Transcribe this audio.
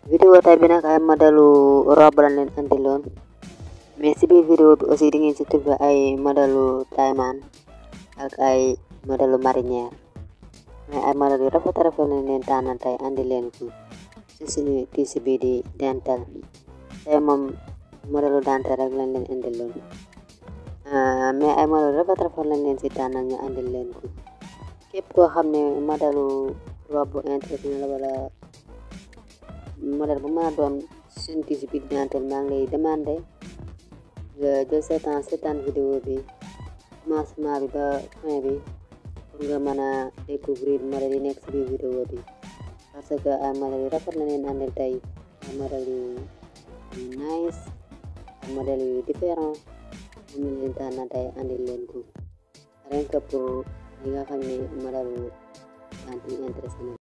vidéo tay bi nag ay modelu robe lañ leen andiloon mais si biir vidéo bi aussi di ngeen si trouvé ay modelu tayman ak ay modelu marinière mais ay model yu rafet rafet lañ leen tànnal tey andi leen ko si suñu tiisi bi di dental tey moom modelu dental rek lañ leen andiloon mais ay model rafet rafet lañ leen si tànnal ñu andil leen ko képp koo xam ne modelu robe intéressé na la wala modèle bu mën a doon suñu tiisi bi dental maa ngi lay demandé nga jël sa temps seetaan vidéo bi commencement bi ba fin bi pour nga mën a découvrir modèle yi nekk si biir vidéo bi parce que ay modèle yu rafet la leen andil tey ay modèle yu nice ay modèle yu différent moom la leen tànn tey andil leen ko rien que pour li nga xam ne modèle yu intéressé na